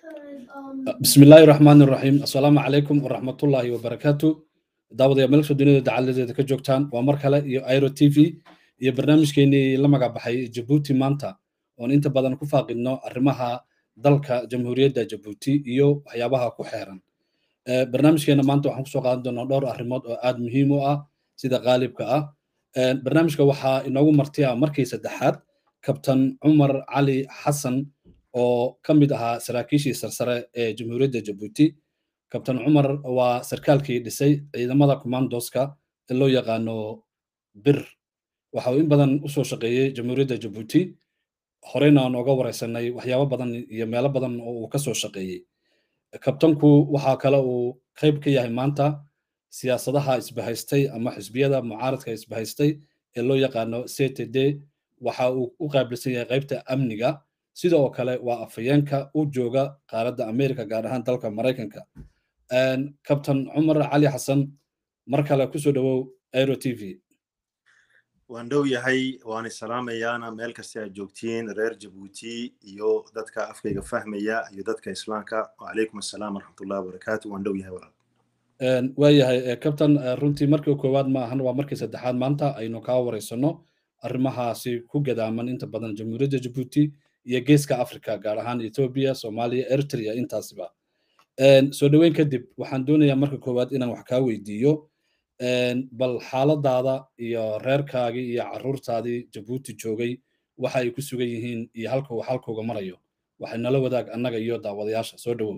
bismi illaahi raxmaan iraxiim assalaamu calaykum waraxmatullaahi wabarakaatu daawadayaa meelsha dunida dacaladeeda ka joogtaan waa mar kale iyo airo t v iyo barnaamijkeenii la magabaxay jabuuti maanta oon inta badan ku faaqidno arrimaha dalka jamhuuriyadda jabuuti iyo waxyaabaha ku xeeran barnaamijkeena maanta waxaan kusoo qaadan doonaa dhowr arrimood oo aad muhiim u ah sida qaalibka ah barnaamijka waxaa inoogu martiya markii saddexaad kabtan cumar cali xasan oo ka mid ahaa saraakiishii sarsare ee jamhuuriyadda jabuuti kabtan cumar waa sarkaalkii dhisay ciidamada commandoska ee loo yaqaano bir waxa uu in badan usoo shaqeeyey jamhuuriyadda jabuuti horeyna aan oga wareysanay waxyaabo badan iyo meelo badan oo uu kasoo shaqeeyey kabtanku waxaa kale uu qayb ka yahay maanta siyaasadaha isbahaystay ama xisbiyada mucaaradka isbahaystay ee loo yaqaano ctd waxa uu u qaabilsan yahay qaybta amniga sidoo kale waa afhayeenka u jooga qaaradda america gaar ahaan dalka maraykanka kabtan cumar cali xasan mar kale kusoo dhowow airo t v waan dhow yahay waana salaamayaana meel kasta aad joogtiin reer jabuuti iyo dadka afkayga fahmaya iyo dadka islaamka wacalaykum assalaam waraxmatullahi wabarakaatu waan dhow yahay walaal waayahay kabtan runtii markii koowaad ma ahan waa markii saddexaad maanta aynu kaa wareysano arrimahaasi ku gadaaman inta badan jamhuuriyadda jabuuti iyo geeska africa gaar ahaan ethoobia soomaaliya eritrea intaasiba soo dhoweyn kadib waxaan doonayaa marka koowaad inaan wax kaa weydiiyo bal xaaladaada iyo reerkaagii iyo carruurtaadii jabuuti joogay waxa ay ku sugan yihiin iyo halka uu xalkooga marayo waxay nala wadaag annaga iyo daawadayaasha soo dhowow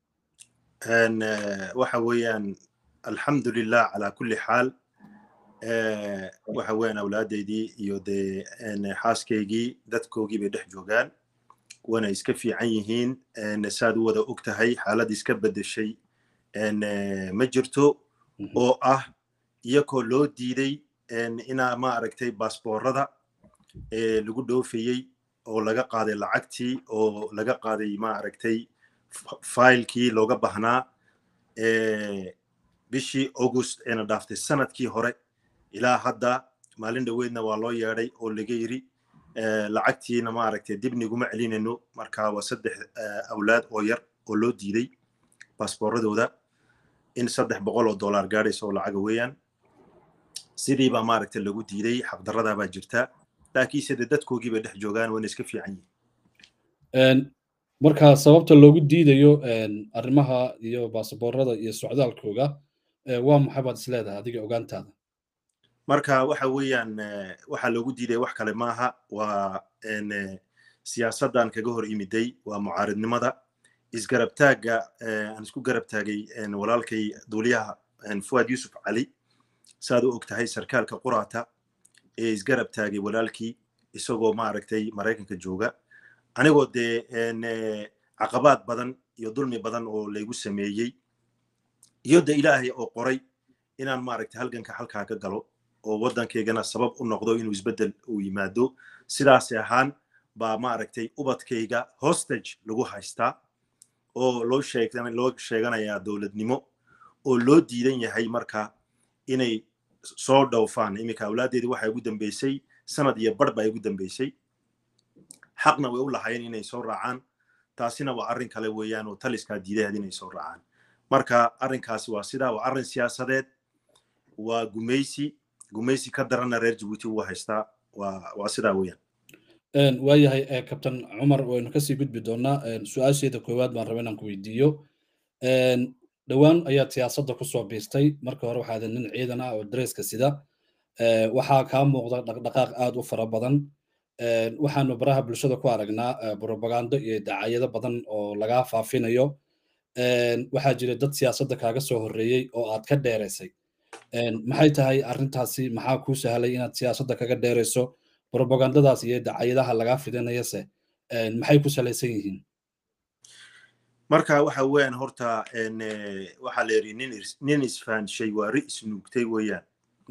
waxa weeyaan alxamdulilah calaa kulli xaal waxa weeyaan awlaadeydii iyo dee xaaskaygii dadkoogii bay dhex joogaan wana iska fiican yihiin saad u wada og tahay xaalad iska beddeshay ma jirto oo ah iyakoo loo diiday inaa ma aragtay baasboorada lagu dhoofayey oo laga qaaday lacagtii oo laga qaaday ma aragtay failkii looga bahnaa bishii august eena dhaaftay sanadkii hore ilaa hadda maalin dhoweedna waa loo yeeday oo laga yiri lacagtiina ma aragtay dib niguma celinayno marka waa saddex awlaad oo yar oo loo diiday baasbooradooda in saddex boqol oo dollar gaadhaysa oo lacaga weeyaan sidii baa maaragtay lagu diiday xaqdarradaa baa jirta laakiinse de dadkoogii bay dhex joogaan wayna iska fiican yihiin marka sababta loogu diidayo arrimaha iyo baasaboorada iyo socdaalkooga waa maxay baad isleedahay adiga ogaantaada marka waxa weeyaan waxaa loogu diidaya wax kale maaha waa siyaasaddan kaga hor imiday waa mucaaridnimada isgarabtaagga aan isku garab taagay walaalkay duuliyaha fuad yusuf cali saad u og tahay sarkaalka quraata ee isgarab taagay walaalkii isagoo maaragtay maraykanka jooga anigoo dee caqabaad badan iyo dulmi badan oo laygu sameeyey iyo de ilaahay oo qoray inaan maaragtay halganka halkaa ka galo oo waddankaygana sabab u noqdo inuu isbeddel uu yimaado sidaasi ahaan baa maaragtay ubadkayga hostage lagu haystaa oo loo loo sheeganayaa dowladnimo oo loo diidan yahay marka inay soo dhowfaan iminka awlaaddeedii waxay ugu dambeysay sanad iyo bar baa ugu dambeysay xaqna way u lahaayeen inay soo raacaan taasina waa arrin kale weeyaan oo taliskaa diidaheed inay soo raacaan marka arrinkaasi waa sidaa waa arrin siyaasadeed waa gumaysi gumaysi ka daranna reer jabuuti ugu haystaa waa sidaa weeyaan waayahay kabtan cumar waynu kasii gudbi doonaa su-aasheeda koowaad baan raba inaan ku weydiiyo dhowaan ayaad siyaasadda kusoo biirtay marka hore waxaad nin ciidan ah oo dareeska sida waxaa kaa muuqda dhaqdhaqaaq aad u fara badan waxaanu baraha bulshada ku aragnaa brobagando iyo dacayado badan oo lagaa faafinayo waxaa jira dad siyaasadda kaaga soo horreeyey oo aad ka dheeraysay maxay tahay arrintaasi maxaa kuu sahlay inaad siyaasadda kaga dheerayso brobagandadaas iyo dacayadaha lagaa fidinayase maxay ku salaysan yihiin marka waxa weeyaan horta waxaa la yidhi nin isfahanshay waa ri isnuugtay weeyaan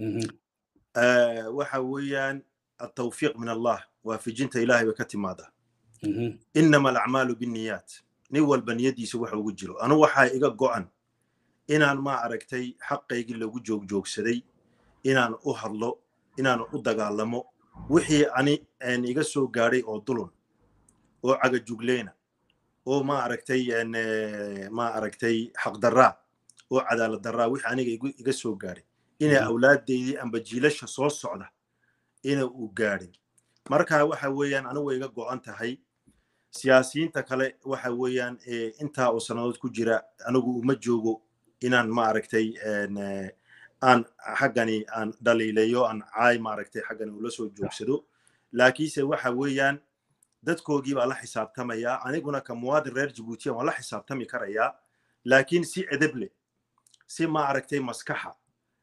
waxa weeyaan التوفيق من الله وافجنت إلهي بكتمادا إنما الأعمال بالنيات نول بنيدي سوح وجلو أنا وحا إيغا قوان إنان ما عركتي حقا يقل لو جوج جوج سدي إنان أهرلو إنان أدقالمو وحي أني أن إيغا سو غاري أو دلون أو عقا جوغلينا oo ma aragtay ma aragtay xaqdarraa oo cadaalad darraa wixii aniga iga soo gaadhay inay awlaaddeydii amba jiilasha soo socda ina uu gaadhin marka waxa weeyaan anigu way iga go'an tahay siyaasiyiinta kale waxa weeyaan intaa oo sannadood ku jira anigu uma joogo inaan ma aragtay aan xaggani aan dhaliilayo aan caay maaragtay xaggani ula soo joogsado laakiinse waxa weeyaan dadkoogii baa la xisaabtamayaa aniguna ka muwaadin reer jabuutiya waan la xisaabtami karayaa laakiin si edeble si ma aragtay maskaxa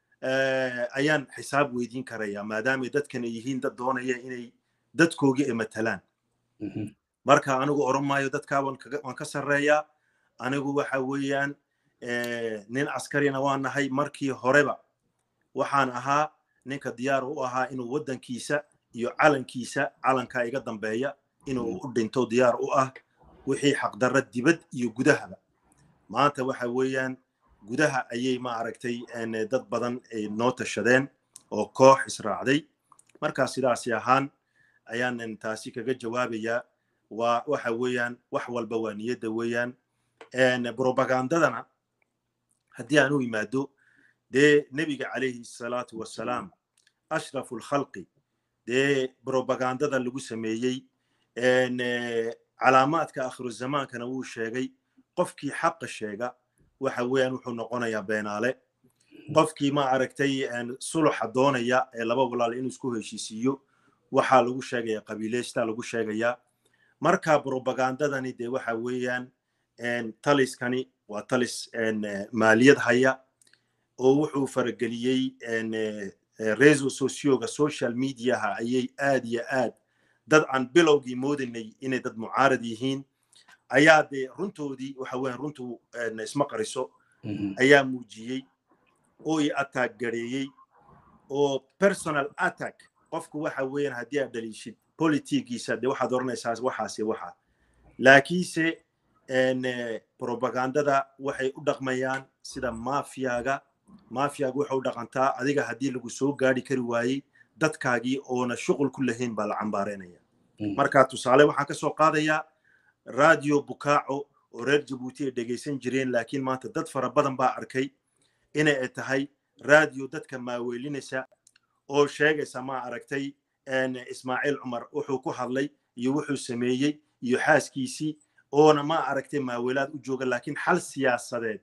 ayaan xisaab weydiin karayaa maadaamay dadkan ay yihiin dad doonaya inay dadkoogii ay matalaan marka anigu oran maayo dadkaa waan ka sarreeyaa anigu waxa weeyaan nin askarina waan nahay markii horeba waxaan ahaa ninka diyaar u ahaa inuu waddankiisa iyo calankiisa calankaa iga dambeeya inuu u dhinto diyaar u ah wixii xaqdarra dibad iyo gudahaba maanta waxa weeyaan gudaha ayay ma aragtay dad badan noo tashadeen oo koox israacday markaa sidaasi ahaan ayaanan taasi kaga jawaabayaa waa waxa weeyaan wax walba waa niyadda weeyaan propagandadana haddii aan u yimaado dee nebiga calayhi salaatu wassalaam ashrafu lkhalqi dee propagandada lagu sameeyey calaamaadka akhiru zamaankana wuu sheegay qofkii xaqa sheega waxa weeyaan wuxuu noqonayaa beenaale qofkii ma aragtay suluxa doonaya ee laba walaal inuu isku heshiisiiyo waxaa lagu sheegaya qabiileystaa lagu sheegayaa marka propagandadani dee waxa weeyaan taliskani waa talis maaliyad haya oo wuxuu farageliyey reso socioga social mediaha ayay aad iyo aad dad aan bilowgii moodanay inay dad mucaarad yihiin ayaa dee runtoodii waxa weeyaan runtu isma qariso ayaa muujiyey oo i attack gareeyey oo personal attack qofku waxa weeyaan haddii aad dhaliishid politigiisa dee waxaad oranaysaa waxaasi waxa laakiinse propagandada waxay u dhaqmayaan sida mafiyaga mafiyaga waxay u dhaqantaa adiga haddii lagu soo gaari kari waayey dadkaagii oona shuqul ku lahayn baa la cambaareynaya marka tusaale waxaan ka soo qaadayaa radio bukaaco oo reer jabuuti ay dhegaysan jireen laakiin maanta dad fara badan baa arkay inay ay tahay radio dadka maaweelinaysa oo sheegaysa ma aragtay ismaaciil cumar wuxuu ku hadlay iyo wuxuu sameeyey iyo xaaskiisii oona ma aragtay maaweelaad u jooga laakiin xal siyaasadeed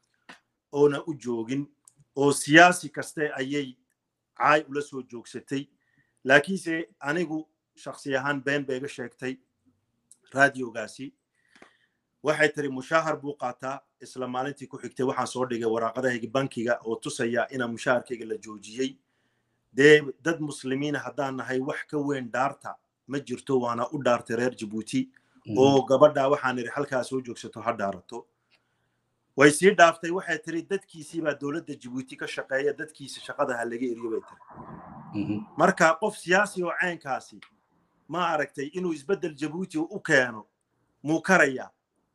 oona u joogin oo siyaasi kaste ayay caay ula soo joogsatay laakiinse anigu shaksi ahaan been bay iga sheegtay radiogaasi waxay tiri mushaahar buu qaataa isla maalintii ku xigtay waxaan soo dhigay waraaqadahayga bankiga oo tusaya inaa mushaharkayga la joojiyey dee dad muslimiina haddaan nahay wax ka weyn dhaarta ma jirto waana u dhaartay reer jabuuti oo gabadha waxaan idhi halkaa soo joogsato ha dhaarato way sii dhaaftay waxay tiri dadkiisii baa dowladda jabuuti ka shaqeeya dadkiisa shaqada ha laga eriyo bay tiri marka qof siyaasi oo caynkaasi ma aragtay inuu isbeddel jabuuti u keeno muu karaya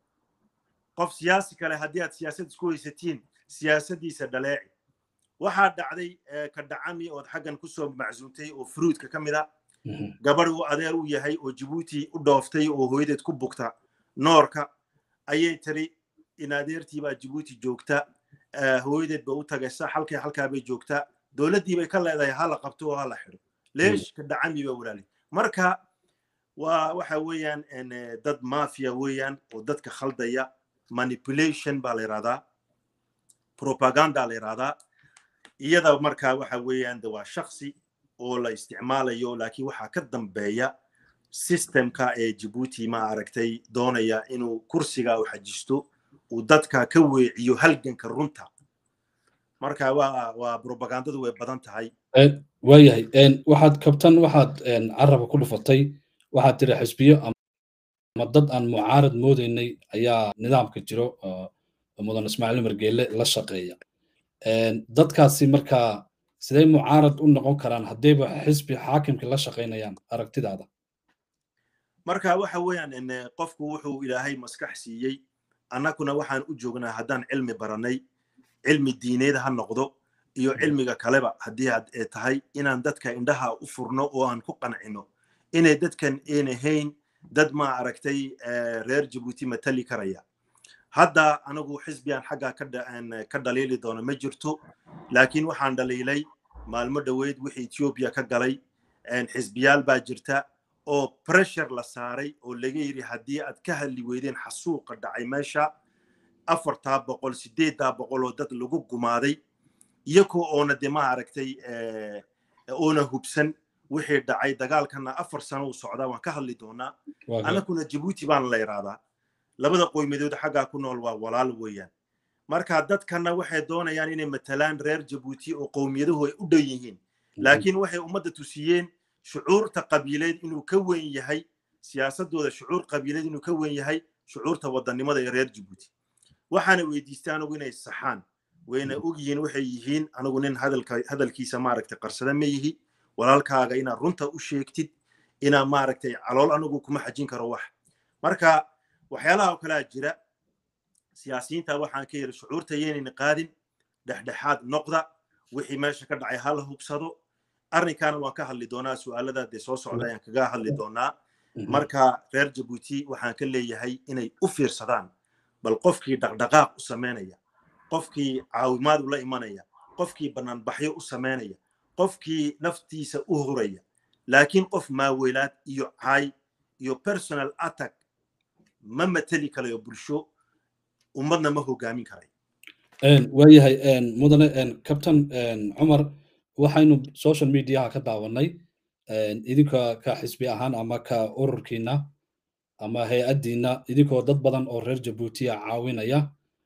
qof siyaasi kale haddii aad siyaasad isku haysatiin siyaasaddiisa dhaleeci waxaa dhacday ka dhacami ood xaggan kusoo macsuuntay oo fruudka ka mid a gabadh uu adeer u yahay oo jabuuti u dhooftay oo hooyadeed ku bugta noorka ayay tiri in adeertii baa jabuuti joogta hooyadeed ba u tagaysa halkay halkaa bay joogtaa dowladdii bay ka leedahay hala qabto oo hala xidho leesh ka dhacami ba walaali marka waa waxa weeyaan dad mafia weeyaan oo dadka khaldaya manipulation baa la yidhahdaa propaganda la yidhahdaa iyada marka waxa weeyaan de waa shaksi oo la isticmaalayo laakiin waxaa ka dambeeya systemka ee jabuuti ma aragtay doonaya inuu kursiga u xajisto uu dadka ka weeciyo halganka runta marka waa waa propagandadu way badan tahay waayahay waxaad kabtan waxaad caraba ku dhufatay waxaad tiri xisbiyo ama dad aan mucaarad moodaynay ayaa nidaamka jiro mudan ismaaciil margeele la shaqeeya dadkaasi markaa sidee mucaarad u noqon karaan haddayba xisbi xaakimka la shaqaynayaan aragtidaada marka waxa weeyaan qofku wuxuu ilaahay maskax siiyey annaguna waxaan u joognaa haddaan cilmi baranay cilmi diineed ha noqdo iyo cilmiga kaleba haddii aad tahay inaan dadka indhaha u furno oo aan ku qancino inay dadkan een ahayn dad ma aragtay reer jabuuti matali karaya hadda anigu xisbigan xaggaa ka dhaliili doono ma jirto laakiin waxaan dhaliilay maalmo dhoweyd wixii ethiopia ka galay xisbiyaal baa jirta oo pressure la saaray oo laga yidhi haddii aad ka hadli weydeen xasuuqa dhacay meesha afartaa boqol sideeddaa boqol oo dad lagu gumaaday iyagoo oona de ma aragtay oona hubsan wixii dhacay dagaalkana afar sano u socdaa waan ka hadli doonaa annaguna jabuuti baana la yidhaahdaa labada qoymadood xaggaa ku nool waa walaal weeyaan marka dadkana waxay doonayaan inay matalaan reer jabuuti oo qowmiyaduhu ay u dhan yihiin laakiin waxay ummadda tusiyeen shucuurta qabiileed inuu ka weyn yahay siyaasadooda shucuur qabiileed inuu ka weyn yahay shucuurta wadannimada ee reer jabuuti waxaana weydiistay anigu inay saxaan wayna og yihiin waxay yihiin anigu nin hadalkiisa maaragtay qarsada ma yihi walaalkaaga inaad runta u sheegtid inaa maaragtay calool anigu kuma xajin karo wax marka waxyaalaha oo kalea jira siyaasiyiinta waxaan ka yidhi shucuurta yeynayna qaadin dhexdhexaad noqda wixii meesha ka dhacay hala hubsado arrinkaana waan ka hadli doonaa su'aalada dee soo socda ayaan kaga hadli doonaa marka reer jabuuti waxaan ka leeyahay inay u fiirsadaan bal qofkii dhaqdhaqaaq u samaynaya qofkii caawimaad ula imanaya qofkii banaanbaxyo u samaynaya qofkii naftiisa u huraya laakiin qof maaweylaad iyo caay iyo personal attack ma mateli karayo bulsho ummadna ma hogaamin karay waayahay mudane captain cumar waxaynu social mediaha ka daawanay idinka ka xisbi ahaan ama ka ururkiina ama hay-addiina idinkoo dad badan oo reer jabuutiya caawinaya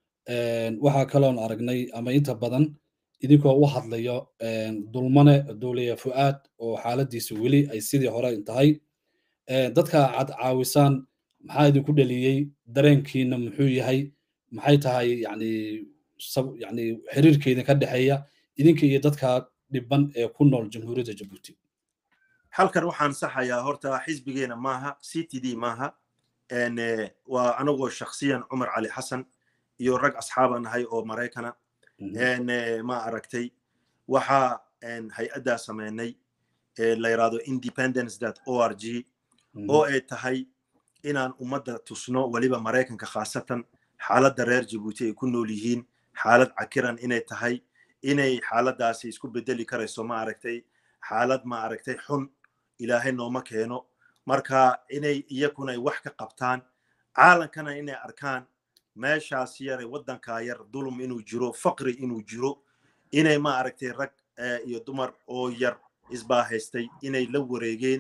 waxaa kaloon aragnay ama inta badan idinkoo u hadlayo dulmane duuliya fu'aad oo xaaladiisa weli ay sidii hore tahay dadka aad caawisaan maxaa idinku dheliyey dareenkiina muxuu yahay maxay tahay yani yani xiriirkeeda ka dhexeeya idinka iyo dadka dhiban ee ku nool jamhuuriyadda jabuuti halkan waxaan saxayaa horta xisbigeena maaha c t d maaha waa anagoo shaksiyan cumar cali xasan iyo rag asxaaba nahay oo maraykana ma aragtay waxa hay-addaa sameynay la yidhahdo independence dot o r g oo ay tahay inaan ummadda tusno weliba maraykanka khaasatan xaaladda reer jabuuti ay ku nool yihiin xaalad cakiran inay tahay inay xaaladdaasi isku bedeli karayso ma aragtay xaalad ma aragtay xun ilaahay nooma keeno marka inay iyakuna ay wax ka qabtaan caalankana inay arkaan meeshaas yare waddankaa yar dulum inuu jiro faqri inuu jiro inay ma aragtay rag iyo dumar oo yar isbaahaystay inay la wareegeen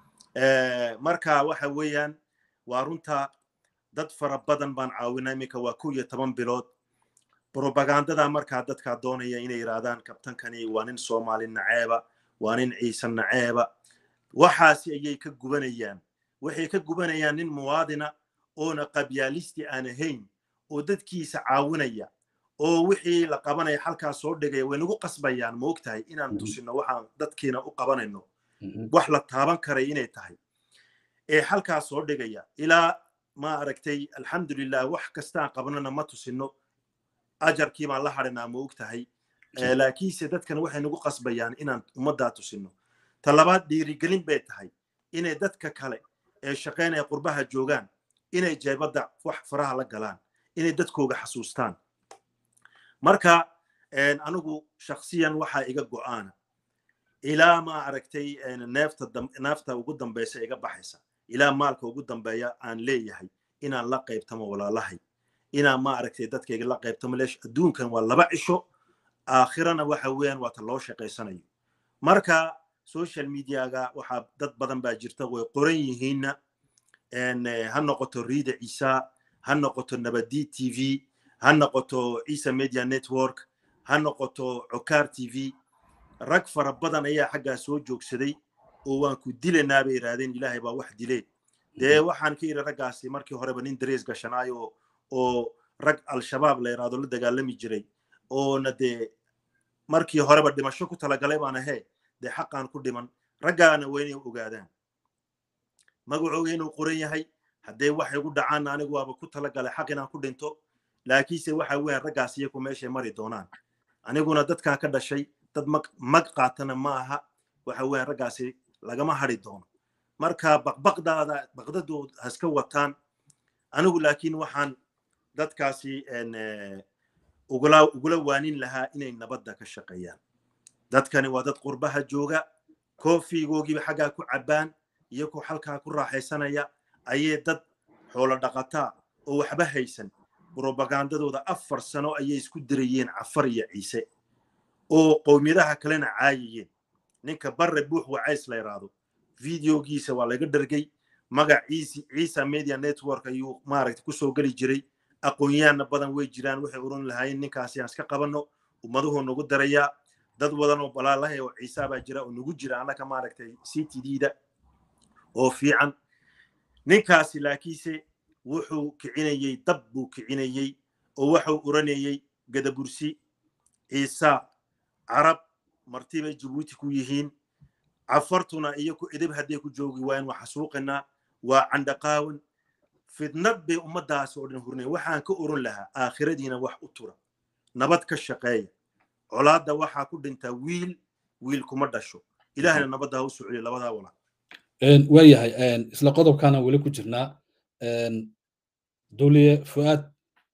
marka waxa weeyaan waa runta dad fara badan baan caawinaa iminka waa kow iyo toban bilood brobagandada markaa dadkaa doonaya inay yidhaahdaan kabtankani waa nin soomaali naceeba waa nin ciise naceeba waxaasi ayay ka gubanayaan waxay ka gubanayaan nin muwaadina oona qabyaalisti aan ahayn oo dadkiisa caawinaya oo wixii la qabanaya halkaas soo dhigaya way nagu qasbayaan ma og tahay inaan tusino waxaan dadkiina u qabanayno wax la taaban karay inay tahay ee halkaas soo dhigaya ilaa ma aragtay alxamdulilah wax kastaan qabanana ma tusino ajarkii baan la hadhinaa ma og tahay laakiinse dadkan waxay nagu qasbayaan inaan ummaddaa tusino ta labaad dhiirigelin bay tahay inay dadka kale ee shaqaynaya qurbaha joogaan inay jeebadda wax faraha la galaan inay dadkooga xasuustaan marka anigu shaksiyan waxaa iga go'aana ilaa ma aragtay neefta neefta ugu dambaysa iga baxaysa ilaa maalka ugu dambeeya aan leeyahay inaan la qaybtamo walaalahay inaan ma aragtay dadkayga la qaybtamo leesh adduunkan waa laba cisho aakhirana waxa weeyaan waa ta loo shaqaysanayo marka social mediaga waxaa dad badan baa jirta way qoran yihiinna ha noqoto riida ciisa ha noqoto nabadi t v ha noqoto ciisa media network ha noqoto cokaar t v rag fara badan ayaa xaggaa soo joogsaday oo waan ku dilanaa bay yidhaahdeen ilaahay baa wax dilee dee waxaan ka yidhi raggaasi markii horeba nin darees gashanaayo oo rag al-shabaab la yidhaahdo la dagaalami jiray oona dee markii horeba dhimasho ku talagalay baan ahee dee xaqaan ku dhiman raggaana waa inay ogaadaan magacooga inuu qoran yahay haddee waxay ugu dhacaan anigu waaba ku talagalay xaq inaan ku dhinto laakiinse waxa weeyaan raggaas iyaku meeshay mari doonaan aniguna dadkan ka dhashay dad mag mag qaatana ma aha waxa weeyaan raggaasi lagama hadri doono marka baqbaqdaada baqdadood haska wataan anigu laakiin waxaan dadkaasi ugula ugula waanin lahaa inay nabadda ka shaqeeyaan dadkani waa dad qurbaha jooga koofigoogiiba xaggaa ku cabbaan iyagoo halkaa ku raaxaysanaya ayay dad xoolo dhaqataa oo waxba haysan brobagandadooda afar sano ayay isku dirayeen cafar iyo ciise oo qowmiyadaha kalena caayayeen ninka barre buux wacays la yidhaahdo videogiisa waa laga dhargay magac ciisa media network ayuu maaragta kusoo geli jiray aqoonyahanna badan way jiraan waxay oran lahaayeen ninkaasi aan iska qabanno ummaduhu nagu darayaa dad wadan oo balaalahay oo ciisa baa jira oo nagu jira annaka maaragtay c t d da oo fiican ninkaasi laakiinse wuxuu kicinayey dab buu kicinayey oo wuxuu oranayey gadabursi ciisa carab martibay jabuuti ku yihiin cafartuna iyo ku edeb hadday ku joogi waayeen waa xasuuqinaa waa candhaqaawan fidnad bay ummaddaas oo dhan hurnay waxaan ka oran lahaa aakhiradiina wax u tura nabad ka shaqeeya colaadda waxaa ku dhintaa wiil wiil kuma dhasho ilaahna nabadda ha u socoliyo labadaa walaa waayahay isla qodobkaana weli ku jirnaa dowliye fu'aad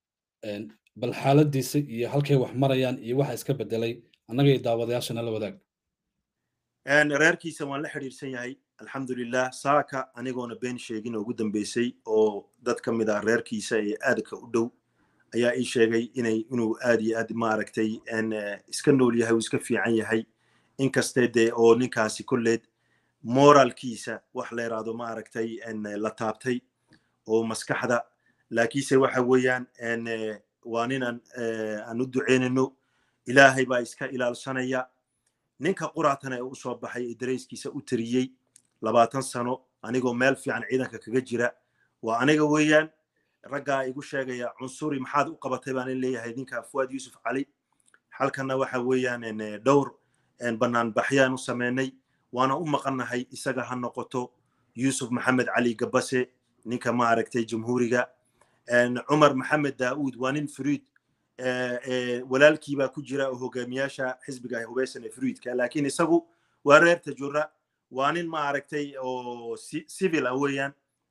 bal xaaladiisa iyo halkay wax marayaan iyo waxa iska bedelay annaga iyo daawadayaashana la wadaag reerkiisa waan la xidhiirsan yahay alxamdulilah saaka anigoona been sheegin oo ugu dambeysay oo dad ka mid ah reerkiisa ee aadka u dhow ayaa ii sheegay inay inuu aad iyo aad maaragtay iska nool yahay uu iska fiican yahay inkastee dee oo ninkaasi kolleed moralkiisa wax la yidhaahdo maaragtay la taabtay oo maskaxda laakiinse waxa weeyaan waa ninaan aan u duceynayno ilaahay baa iska ilaalsanaya ninka quraatana ee u soo baxay ee darayskiisa u tiriyey labaatan sano anigoo meel fiican ciidanka kaga jira waa aniga weeyaan raggaa igu sheegaya cunsuri maxaad u qabatay baan leeyahay ninka fuwaad yuusuf cali halkanna waxa weeyaan dhowr banaanbaxyaan u sameynay waana u maqannahay isaga ha noqoto yuusuf maxamed cali gabase ninka maaragtay jamhuuriga cumar maxamed daa'uud waa nin furiid walaalkiibaa ku jira oo hogaamiyaasha xisbiga hubeysan ee furiidka laakiin isagu waa reer tajura waa nin maaragtay oo civil ah weeyaan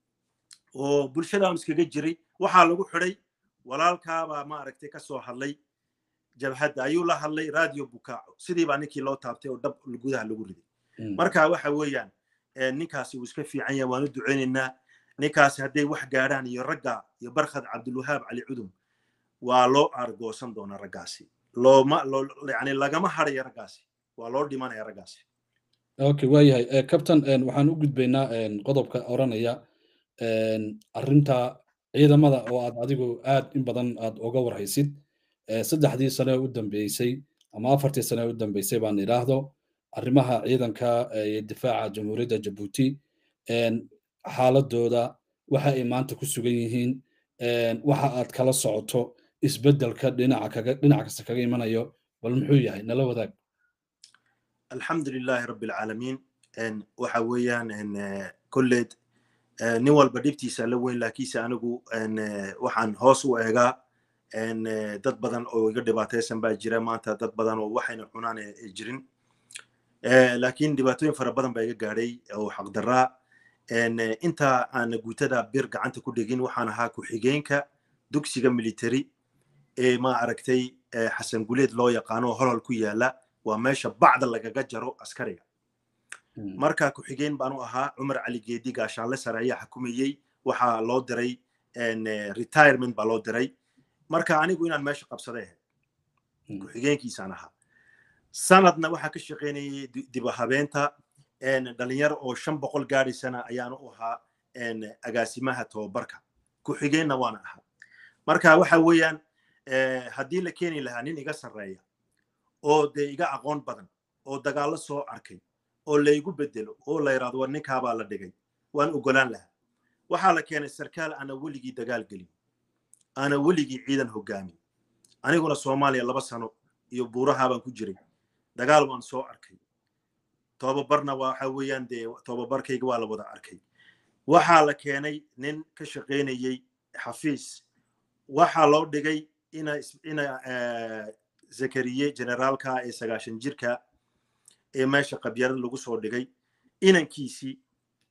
oo bulshada un iskaga jiray waxaa lagu xidhay walaalkaabaa maaragtay ka soo hadlay jabhadda ayuu la hadlay radio bukaaco sidii baa ninkii loo taabtay oo dab gudaha lagu riday marka waxa weeyaan ninkaasi uu iska fiican yahay waan u duceynaynaa ninkaasi hadday wax gaadhaan iyo ragga iyo barkhad cabdulwahaab cali cudum waa loo aargoosan doonaa raggaasi looma yani lagama harayo raggaasi waa loo dhimanaya raggaasi okay waayahay captain waxaan u gudbaynaa qodobka oranaya arrinta ciidamada oo aad adigu aad in badan aad uga warhaysid saddexdii sane u dambeysay ama afartii sane u dambeysay baan idhaahdo arrimaha ciidanka iyo difaaca jamhuuriyadda jabuuti xaaladooda waxa ay maanta ku sugan yihiin waxa aad kala socoto isbeddelka dhinaca kaga dhinac kasta kaga imanayo bal muxuu yahay nala wadaag alxamdu lilahi rabbi alcaalamiin waxa weeyaan kolleed nin walba dhibtiisa la weyn laakiinse anigu waxaan hoos u eegaa dad badan oo iga dhibaataysan baa jira maanta dad badan oo waxayna cunaan ay jirin laakiin dhibaatooyin fara badan baa iga gaadhay oo xaqdaraa inta aan guutada bir gacanta ku dhigin waxaan ahaa ku-xigeenka dugsiga military ee ma aragtay xasan guleed loo yaqaano holhol ku yaala waa meesha bacda lagaga jaro askariga marka ku-xigeen baanu ahaa cumar cali geedi gaashaanle sare ayaa xukumayey waxaa loo diray retirement baa loo diray marka anigu inaan meesha qabsaday ahayd ku-xigeenkiisaan ahaa sanadna waxaa ka shaqaynayay diba habeenta dhalinyaro oo shan boqol gaadhaysana ayaanu u ahaa agaasimaha tobabarka ku-xigeenna waana ahaa marka waxa weeyaan haddii la keeni lahaa nin iga sarreeya oo dee iga aqoon badan oo dagaallo soo arkay oo laygu bedelo oo la yidhahdo war ninkaabaa la dhigay waan ogolaan lahaa waxaa la keenay sarkaal ana weligii dagaal gelin ana weligii ciidan hogaamin aniguna soomaaliya laba sano iyo buurahaabaan ku jiray dagaal waan soo arkay tobabarna waxa weeyaan dee tobabarkayga waa la wada arkay waxaa la keenay nin ka shaqaynayey xafiis waxaa loo dhigay ina ina zakariye generaalka ee sagaashan jirka ee meesha qabyarada lagu soo dhigay inankiisii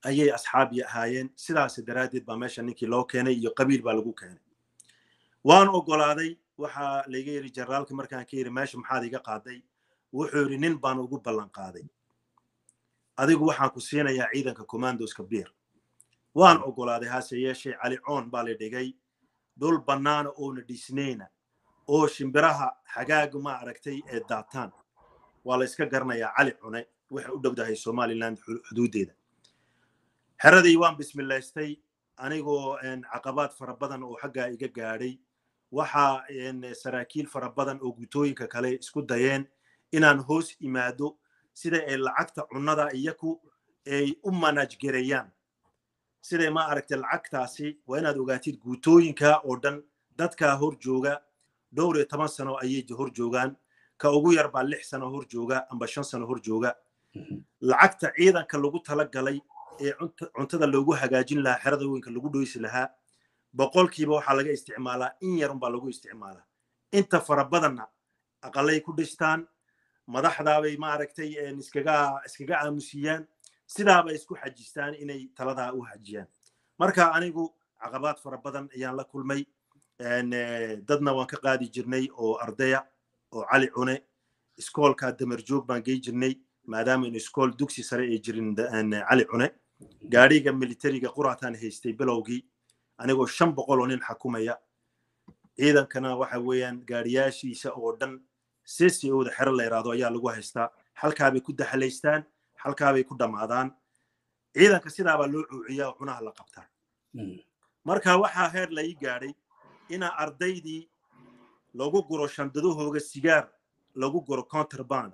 ayay asxaabi ahaayeen sidaas daraaddeed baa meesha ninkii loo keenay iyo qabiil baa lagu keenay waan ogolaaday waxaa layga yidhi generaalka markaan ka yidhi meesha maxaad iga qaaday wuxuu yidhi nin baan ugu ballan qaaday adigu waxaan ku siinayaa ciidanka commandoska biir waan ogolaaday hase yeeshee cali coon baa la dhigay dhul bannaana oona dhisnayna oo shimbiraha xagaaga ma aragtay ee daataan waa la iska garanayaa cali cune waxay u dhowdahay somaliland xuduuddeeda xeradii waan bismilaystay anigoo caqabaad fara badan oo xaggaa iga gaadhay waxaa saraakiil fara badan oo gutooyinka kale isku dayeen inaan hoos imaado sida ay lacagta cunnada iyaku ay u manajgarayaan siday ma aragtay lacagtaasi waa inaad ogaatid guutooyinka oo dhan dadkaa hor jooga dhowr iyo toban sano ayay hor joogaan ka ugu yar baa lix sano hor jooga amba shan sano hor jooga lacagta ciidanka lagu tala galay ee cuntada loogu hagaajin lahaa xerada weynka lagu dhoysi lahaa boqolkiiba waxaa laga isticmaalaa in yarun baa lagu isticmaalaa inta fara badanna aqalay ku dhistaan madaxdaabay maaragtay iskaga iskaga aamusiyaan sidaabay isku xajistaan inay taladaa u hajiyaan marka anigu caqabaad fara badan ayaan la kulmay dadna waan ka qaadi jirnay oo ardaya oo cali cune iskoolka damarjoog baan gey jirnay maadaama in iskool dugsi sare ay jirin cali cune gaadhiga militariga quraataan haystay bilowgii anigoo shan boqol oo nin xakumaya ciidankana waxa weeyaan gaadhiyaashiisa oo dhan ccooda xero la yidhaahdo ayaa lagu haystaa halkaabay ku daxalaystaan halkaabay ku dhammaadaan ciidanka sidaabaa loo cuuciyaa oo cunaha la qabtaa marka waxaa heer la ii gaadhay inaa ardaydii lagu guro shandadahooga sigaar lagu guro counterband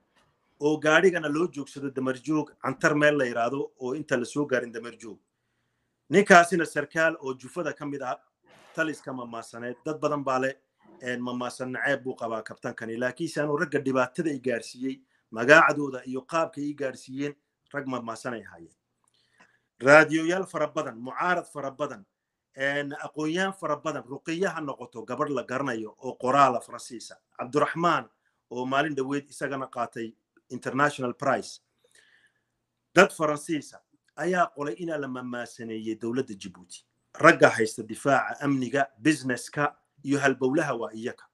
oo gaadhigana loo joogsado damarjoog cantar meel la yidhaahdo oo inta la soo gaarin damarjoog ninkaasina sarkaal oo jufada ka mid ah taliska mamaasaneed dad badan baa leh mamaasan naceeb buu qabaa kabtankani laakiinse anuu ragga dhibaatada i gaarsiiyey magaacdooda iyo qaabka ii gaarsiiyeen rag mamaasan ay ahaayeen raadiyoyaal fara badan mucaarad fara badan aqoon-yahan fara badan ruqiya ha noqoto gabadh la garanayo oo qoraala faransiisa cabduraxmaan oo maalin dhoweed isagana qaatay international price dad faransiisa ayaa qolay inaa la mamaasaneeyey dowladda jibuuti ragga haysta difaaca amniga businesska iyo halbowlaha waa iyaka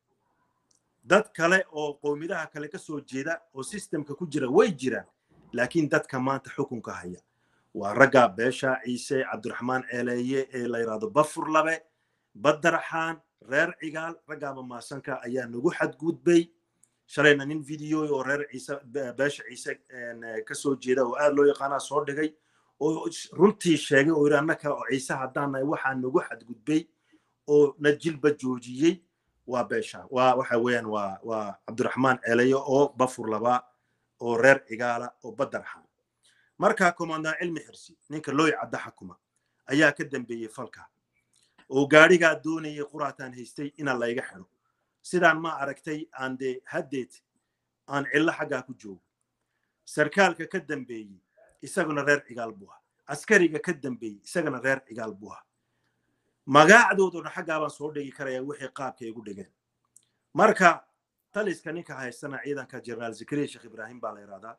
dad kale oo qowmidaha kale ka soo jeeda oo sistemka ku jira way jiraan laakiin dadka maanta xukunka haya waa ragga beesha ciise cabdiraxmaan ceeleeye ee la yidhaahdo bafur labe badaraxaan reer cigaal raggaa mamaasanka ayaa nagu xadgudbay shalayna nin video oo reer ciise beesha ciise ka soo jeeda oo aad loo yaqaanaa soo dhigay oo runtii sheegay oo yidhi annaka oo ciise haddaan nahay waxaa nagu xadgudbay oo na jilba joojiyey waa beesha waa waxa weeyaan waa waa cabdiraxmaan ceeleeye oo bafur laba oo reer cigaala oo badaraxaan markaa commandant cilmi xirsi ninka looy cadda xakuma ayaa ka dambeeyey falka oo gaadhigaa doonayay quraataan haystay ina layga xidho sidaan ma aragtay aan dee haddeed aan cillo xaggaa ku joogo sarkaalka ka dambeeyey isaguna reer cigaal buu ah askariga ka dambeeyey isagana reer cigaal buu ah magaacdooduna xaggaa baan soo dhigi karayaa wixii qaabka igu dhigeen marka taliska ninka haystana ciidanka jeneraal zakariya sheekh ibraahim baa la yidhahdaa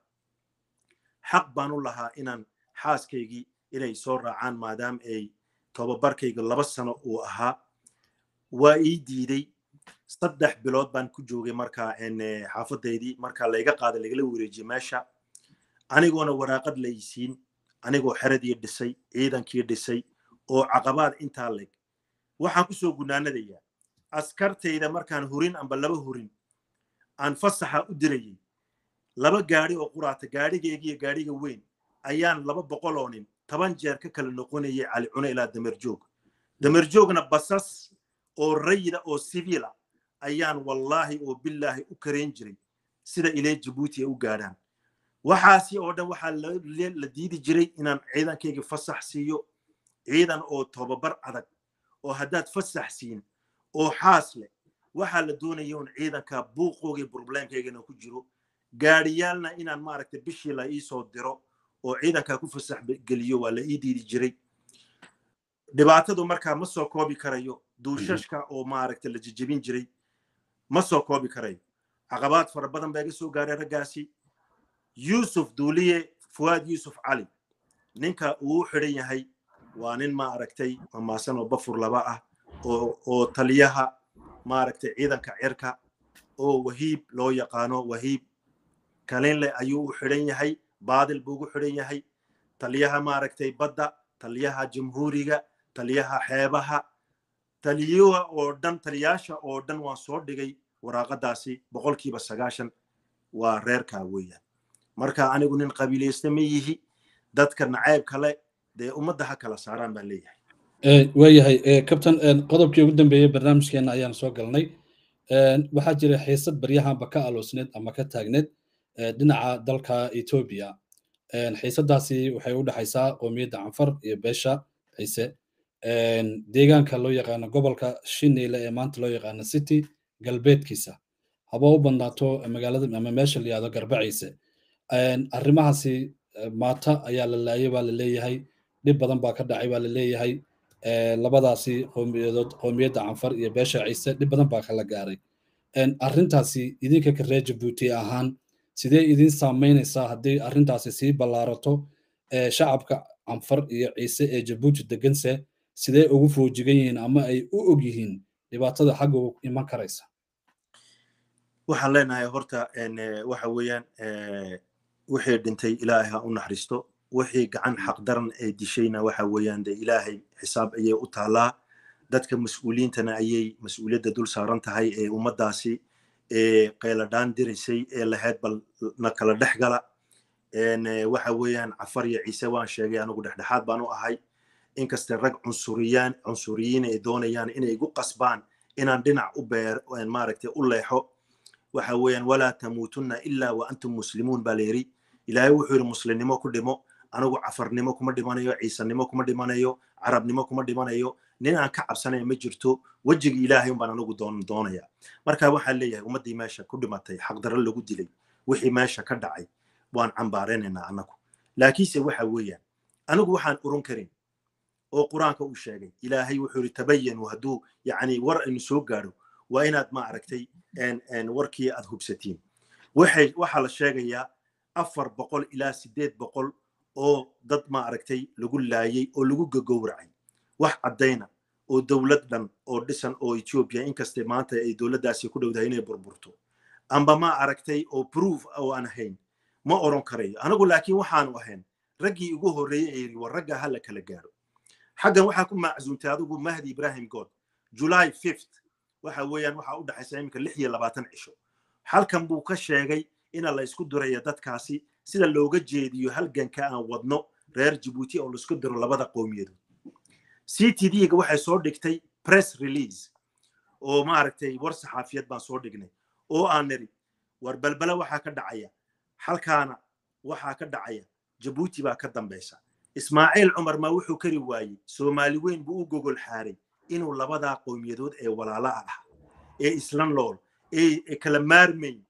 xaq baan u lahaa inaan xaaskaygii inay soo raacaan maadaama ay tobabarkayga laba sano uu ahaa waa ii diiday saddex bilood baan ku joogay markaa xaafadaydii markaa layga qaaday lagala wareejiyey meesha anigoona waraaqad laysiin anigoo xeradii dhisay ciidankii dhisay oo caqabaad intaa leg waxaan kusoo gunaanadayaa askartayda markaan hurin amba laba hurin aan fasaxa u dirayay laba gaadhi oo quraata gaadhigaygiiyo gaadhiga weyn ayaan laba boqol oo nin toban jeer ka kala noqonayay cali cune ilaa damerjoog damerjoogna basas oo rayida oo sibiila ayaan wallaahi oo billaahi u karayn jiray sida ilee jabuuti ay u gaadhaan waxaasi oo dhan waxaa la diidi jiray inaan ciidankayga fasax siiyo ciidan oo tobabar adag oo haddaad fasax siin oo xaas leh waxaa la doonaya un ciidanka buuqooga probleemkaygana ku jiro gaadhiyaalna inaan maaragtay bishii la ii soo diro oo ciidanka ku fasax geliyo waa la ii diidi jiray dhibaatadu markaa ma soo koobi karayo duushashka oo maaragtay la jejebin jiray ma soo koobi karayo caqabaad fara badan baa iga soo gaaray raggaasi yuusuf duuliye fuwaad yuusuf cali ninka uu u xidhan yahay waa nin ma aragtay mamaasan oo bafur laba ah oo taliyaha maaragtay ciidanka cirka oo wahiib loo yaqaano wahiib kalinle ayuu u xidhan yahay baadil buu ugu xidhan yahay taliyaha maaragtay badda taliyaha jamhuuriga taliyaha xeebaha taliyaha oo dhan taliyaasha oo dhan waan soo dhigay waraaqadaasi boqolkiiba sagaashan waa reerkaa weeyaan marka anigu nin qabiilaysta ma yihi dadka nacayb kale dee ummadda ha kala saaraan baan leeyahay waayahay kabtan qodobkii ugu dambeeyey barnaamijkeena ayaan soo galnay waxaa jira xiisad baryahanba ka aloosneed ama ka taagneed dhinaca dalka etoobiya xiisadaasi waxay u dhexaysaa qoomiyadda canfar iyo beesha ciise deegaanka loo yaqaano gobolka shineyle ee maanta loo yaqaano city galbeedkiisa haba u badnaato magaalada ama meesha la yihahdo garbaciise arrimahaasi maata ayaa la laayay baa la leeyahay dhib badan baa ka dhacay baa la leeyahay labadaasi qoomiyadood qoomiyadda canfar iyo beesha ciise dhib badan baa kala gaaray arrintaasi idinka ka reer jabuuti ahaan sidee idin saamaynaysaa haddii arrintaasi sii ballaarato shacabka canfar iyo ciise ee jabuuti deganse sidee ugu foojigan yihiin ama ay u og yihiin dhibaatada xagga iman karaysa waxaan leenahay horta waxa weeyaan wixii dhintay ilaahay ha u naxariisto wixii gacan xaqdaran ee dishayna waxa weeyaan de ilaahay xisaab ayay u taallaa dadka mas-uuliyiintana ayay mas-uuliyadda dul saaran tahay ee ummaddaasi ee qayladhaan diraysay ee lahayd bal na kala dhex gala waxa weeyaan cafar iyo ciise waan sheegay anigu dhexdhexaad baan u ahay inkaste rag cunsuriyaan cunsuriyiin ay doonayaan inay igu qasbaan inaan dhinac u beer maaragtay u leexo waxa weeyaan walaa tamuutunna ilaa wa antum muslimuun baa layidhi ilaahay wuxuu yidhi muslimnimo ku dhimo anigu cafarnimo kuma dhimanayo ciisanimo kuma dhimanayo carabnimo kuma dhimanayo nin aan ka cabsanaya ma jirto wejigii ilaahay umbaan anigu doonaya marka waxaan leeyahay ummaddii meesha ku dhimatay xaqdarro lagu dilay wixii meesha ka dhacay waan cambaaraynaynaa annagu laakiinse waxa weeyaan anigu waxaan urun karin oo qur-aanka uu sheegay ilaahay wuxuu yidhi tabayanu hadduu yacni war aynu soo gaadho waa inaad ma aragtay warkii aad hubsatiin waxay waxaa la sheegayaa afar boqol ilaa siddeed boqol oo dad ma aragtay lagu laayay oo lagu gagowracay wax caddayna oo dowlad dhan oo dhisan oo ethiopia inkaste maanta ay dowladdaasi ku dhowdahay inay burburto amba ma aragtay oo proof oo aan ahayn ma oran karayo anigu laakiin waxaanu ahayn raggii ugu horreeyey ee yidhi war ragga ha la kala gaadho xaggan waxaa ku macsuuntay adigu mahdi ibrahim god july fifth waxa weeyaan waxaa u dhexaysa iminka lix iyo labaatan cisho halkan buu ka sheegay ina la isku diraya dadkaasi sida looga jeediyo halganka aan wadno reer jabuuti oo laisku diro labada qowmiyadood c t d-ga waxay soo dhigtay press release oo maaragtay war saxaafiyad baan soo dhignay oo aan niri war balbala waxaa ka dhacaya halkaana waxaa ka dhacaya jabuuti baa ka dambaysa ismaaciil cumar maa wuxuu kari waayey soomaali weyn buu u gogol xaaray inuu labadaa qowmiyadood ee walaalaha ah ee islan lool ee kala maarmayn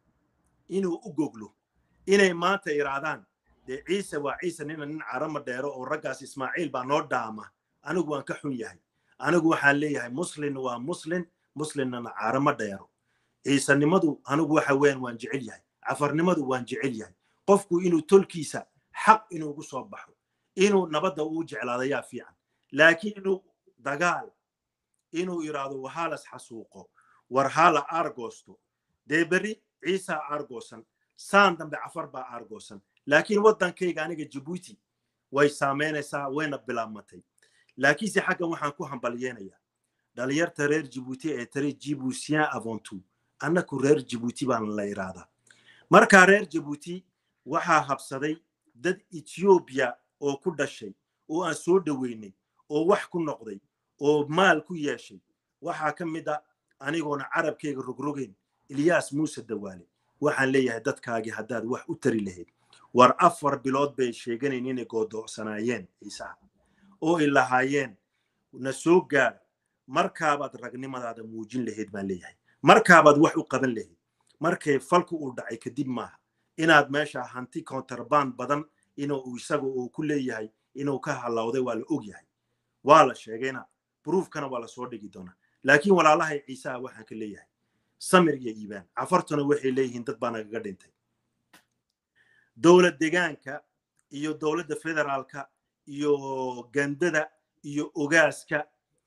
inuu u goglo inay maanta iraadaan dee ciise waa ciise nina nin carama dheero oo raggaas ismaaciil baa noo dhaama anigu waan ka xun yahay anigu waxaan leeyahay muslin waa muslin muslinnana carama dheero ciisanimadu anigu waxa weeyaan waan jecel yahay cafarnimadu waan jecel yahay qofku inuu tolkiisa xaq inuugu soo baxo inuu nabadda uu jeclaado yaa fiican laakiin inuu dagaal inuu yidhaahdo wahalas xasuuqo war hala aargoosto dee berri ciisaa aargoosan saan dambe cafar baa aargoosan laakiin waddankayga aniga jabuuti way saamaynaysaa wayna bilaabmatay laakiinse xaggan waxaan ku hambalyeenayaa dhalinyarta reer jabuuti ee tare jibuutien avontu annaku reer jabuuti baan la yidhaahdaa markaa reer jabuuti waxaa habsaday dad ethiopia oo ku dhashay oo aan soo dhoweynay oo wax ku noqday oo maal ku yeeshay waxaa ka mid a anigoona carabkayga rogrogeyn ilyaas muuse dawaale waxaan leeyahay dadkaagii haddaad wax u tari lahayd war afar bilood bay sheeganayn inay goodoocsanaayeen ciisaha oo ay lahaayeen na soo gaara markaabaad ragnimadaada muujin lahayd baan leeyahay markaabaad wax u qaban lahayd markay falku uu dhacay kadib maaha inaad meesha hanti counterband badan inuu isaga uu ku leeyahay inuu ka halawday waa la og yahay waa la sheegayna bruufkana waa la soo dhigi doonaa laakiin walaalahay ciisaha waxaan ka leeyahay samir iyo iibaan cafartuna waxay leeyihiin dad baa nagaga dhintay dowlad degaanka iyo dowladda federaalka iyo gandada iyo ogaaska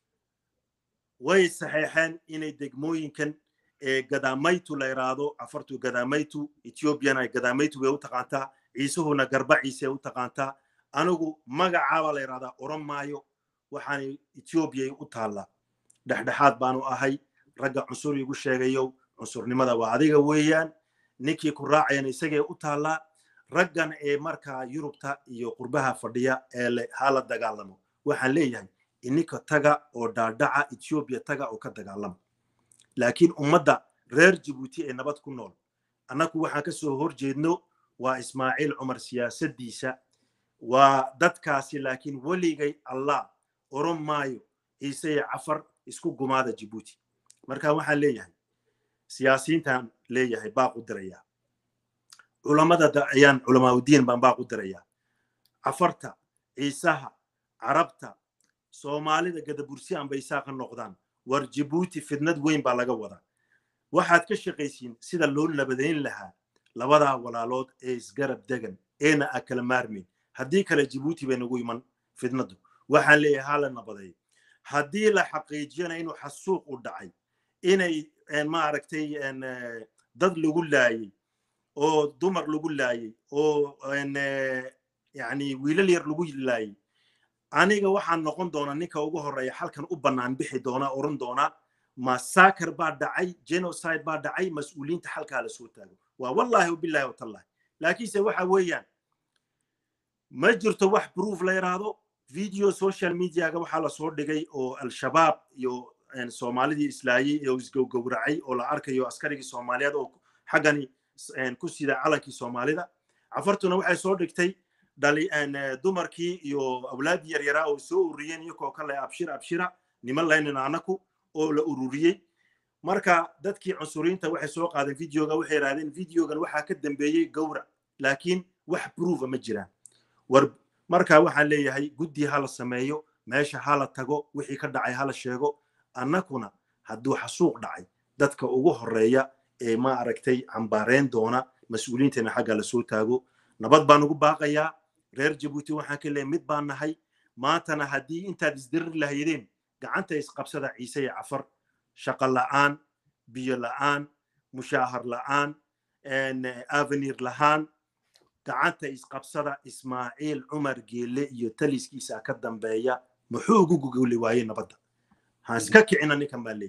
way saxeexeen inay degmooyinkan gadaamaytu la iraado afartu gadaamaytu ethiopiana gadaamaytu way u taqaantaa ciisuhuna garba ciise u taqaantaa anigu magacaabaa la yidhahdaa oran maayo waxaan ethiopiya u taallaa dhexdhexaad baanu ahay ragga cunsur igu sheegayo cunsurnimada waa adiga weeyaan ninkii ku raacayana isagee u taallaa raggan ee markaa yurubta iyo qurbaha fadhiya ee le hala dagaalamo waxaan leeyahay ininka taga oo dhaadhaca ethiopiya taga oo ka dagaalama laakiin ummadda reer jibuuti ee nabad ku nool annagu waxaan ka soo hor jeedno waa ismaaciil cumar siyaasaddiisa waa dadkaasi laakiin weligay allah oran maayo ciise iyo cafar isku gumaada jibuuti marka waxaan leeyahay siyaasiyiintaan leeyahay baaq u dirayaa culammada ayaan culamaaudiin baan baaq u dirayaa cafarta ciisaha carabta soomaalida gadabursi anba isaaqa noqdaan war jibuuti fidnad weyn baa laga wadaa waxaad ka shaqaysiin sida loo nabadayn lahaa labadaa walaalood ee isgarab degan eena a kala maarmayn haddii kale jibuuti bay nagu iman fidnadu waxaan leeyahay hala nabadeeyo haddii la xaqiijiyana inuu xasuuq u dhacay inay maaragtay dad lagu laayey oo dumar lagu laayey oo yani wiilal yar lagu laayey aniga waxaan noqon doonaa ninka ugu horeeya halkan u bannaan bixi doonaa oran doonaa massacre baa dhacay genocide baa dhacay mas-uuliyiinta halkaa la soo taago waa wallahi wabillahi watallahi laakiinse waxa weeyaan ma jirto wax proof la yidhaahdo video social mediaga waxaa lasoo dhigay oo al-shabaab iyo soomaalidii islaayey oo isgowgowracay oo la arkayo askarigii soomaaliyeed oo xaggani ku sida calankii soomaalida cafartuna waxay soo dhigtay dumarkii iyo awlaadii yaryaraa oo soo ururiyeen iyakoo kale abshir abshira niman laynina anaku oo la ururiyey marka dadkii cunsuriinta waxay soo qaadeen videoga waxay yidhahdeen videogan waxaa ka dambeeyey gowrac laakiin wax proofa ma jiraan war marka waxaan leeyahay guddi hala sameeyo meesha hala tago wixii ka dhacay hala sheego annakuna hadduu xasuuq dhacay dadka ugu horeeya ee ma aragtay cambaareen doona mas-uuliyiinteena xagga lasoo taago nabad baan ugu baaqayaa reer jabuuti waxaan ka leeyahay mid baan nahay maantana haddii intaad isdirir lahaydeen gacanta isqabsada ciise iyo cafar shaqo la'aan biyo la'aan mushaahar la'aan avenir lahaan gacanta isqabsada ismaaciil cumar geelle iyo taliskiisa ka dambeeya muxuu ugu guguli waayey nabadda haan iska kicina ninkan baa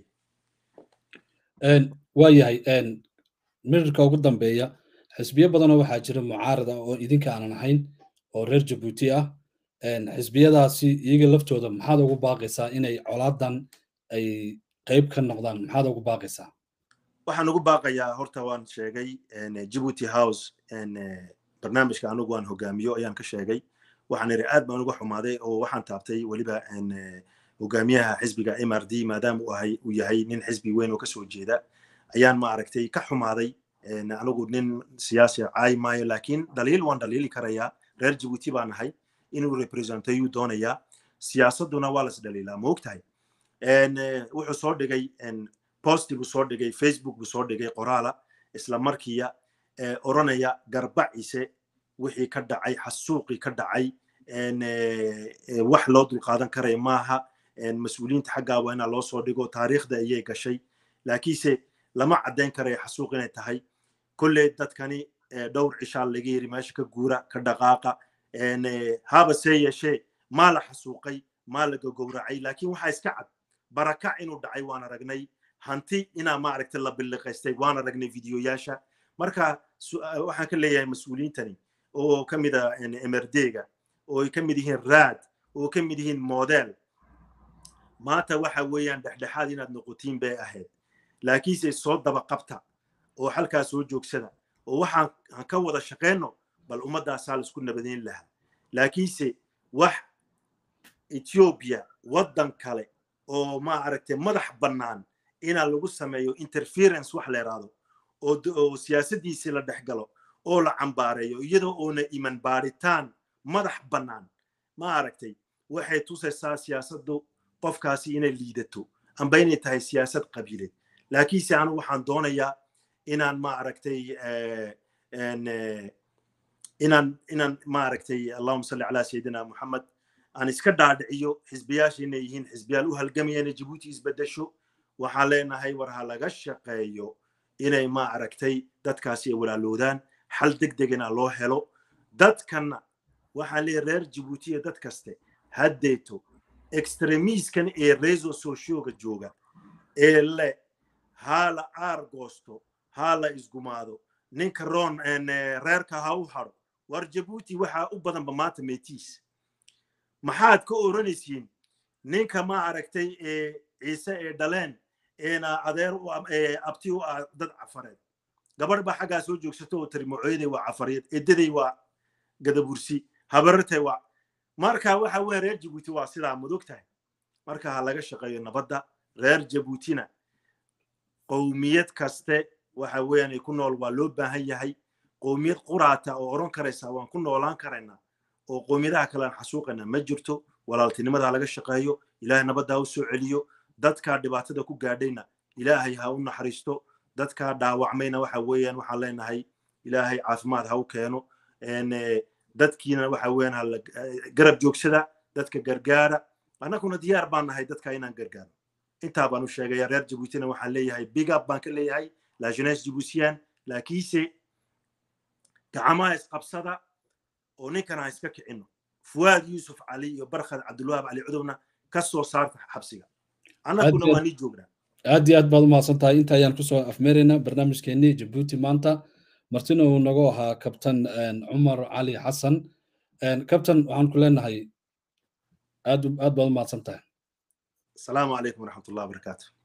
leeyahy waa yahay mirirka ugu dambeeya xisbiyo badanoo waxaa jira mucaarada oo idinka aanan ahayn oo reer jabuuti ah xisbiyadaasi iyaga laftooda maxaad ugu baaqaysaa inay colaadan ay qayb ka noqdaan maxaad ugu baaqaysaa waxaan ugu baaqayaa horta waan sheegay jibuuty house barnaamijka anigu aan hogaamiyo ayaan ka sheegay waxaan iri aad baan uga xumaaday oo waxaan taabtay weliba hogaamiyaha xisbiga m r d maadaama uu yahay nin xisbi weyn oo kasoo jeeda ayaan ma aragtay ka xumaaday anigu nin siyaasi caay maayo laakiin dhaliil waan dhaliili karayaa reer jibuuti baa nahay inuu representayuu doonayaa siyaasaduna waa las dhaliilaa ma ogtahay wuxuu soo dhigay posti buu soo dhigay facebook buu soo dhigay qoraala isla markiiya oranaya garbacise wixii ka dhacay xasuuqii ka dhacay wax loo dulqaadan karaya maaha mas-uuliyiinta xaggaa waa inaa loo soo dhigo taariikhda ayay gashay laakiinse lama caddayn karayo xasuuq inay tahay kolley dadkani dhowr cishaa laga yiri meesha ka guura ka dhaqaaqa haba see yeeshee maa la xasuuqay maa la gogowracay laakiin waxaa iska cad barakac inuu dhacay waan aragnay hanti inaa maaragtay la billiqaystay waan aragnay videoyaasha marka waxaan ka leeyahay mas-uuliyiintani oo ka mid a emerdega oo ay ka mid yihiin raad oo ka mid yihiin model maanta waxa weeyaan dhexdhexaad inaad noqotiin bay ahayd laakiinse soo daba qabta oo halkaa soo joogsada oo waxaan ka wada shaqeyno bal ummaddaasaa laisku nabadayn lahaa laakiinse wax ethiopia waddan kale oo ma aragtay madax bannaan inaa lagu sameeyo interference wax la yidhaahdo oo siyaasaddiisii la dhex galo oo la cambaareeyo iyadoo oona iman baaritaan madax bannaan ma aragtay waxay tusaysaa siyaasaddu qofkaasi inay liidato amba inay tahay siyaasad qabiileed laakiinse anu waxaan doonayaa inaan ma aragtay inaan inaan maaragtay allahuma salli calaa sayidina muxamed aan iska dhaadhiciyo xisbiyaasha inay yihiin xisbiyaal u halgamaya inay jabuuti isbedesho waxaan leenahay war ha laga shaqeeyo inay maaragtay dadkaasi ay walaaloodaan xal deg degana loo helo dadkanna waxaan leeyahay reer jabuuti iyo dad kaste haddeeto extremiskan ee reso socioga jooga ee le haa la aar goosto haa la isgumaado ninka roon reerka ha u haro war jabuuti waxaa u badanba maanta meetiis maxaad ka oranaysiin ninka ma aragtay ee ciise ee dhaleen eena adeer abti u ah dad cafareed gabadh baa xaggaa soo joogsato oo tiri macooyaday waa cafareed edaday waa gadabursi habarartay waa marka waxa weya reer jabuuti waa sidaa mudog tahay marka ha laga shaqeeyo nabadda reer jabuutina qowmiyad kaste waxa weeyaan ay ku nool waa loo baahan yahay qowmiyad quraata oo odhan karaysa waan ku noolaan karaynaa oo qowmiyadaha kale aan xasuuqayna ma jirto walaaltinimada ha laga shaqeeyo ilaahay nabadda ha u soo celiyo dadkaa dhibaatada ku gaadhayna ilaahay ha u naxariisto dadkaa dhaawacmayna waxa weeyaan waxaan leenahay ilaahay caafimaad ha u keeno dadkiina waxa weeyaan ha garab joogsada dadka gargaara annaguna diyaar baan nahay dadka inaan gargaarno intaa baan u sheegaya reer jabuutina waxaan leeyahay big up baan ka leeyahay la jeunesse jibuutienne laakiinse gacamaha isqabsada oo ninkan ha iska kicino fuwaad yuusuf cali iyo barkhad cabdulwahaab cali cudowna ka soo saarta xabsiga annaguna waa nii joognaa aad iyo aad baad u mahadsan tahay inta ayaan kusoo afmeeraynaa barnaamijkeenii jabuuti maanta martina uu nagu ahaa kabtan cumar cali xasan kabtan waxaan ku leenahay aad aad baad u mahadsan tahay asalaamu calaykum waraxmat ullah wabarakaatu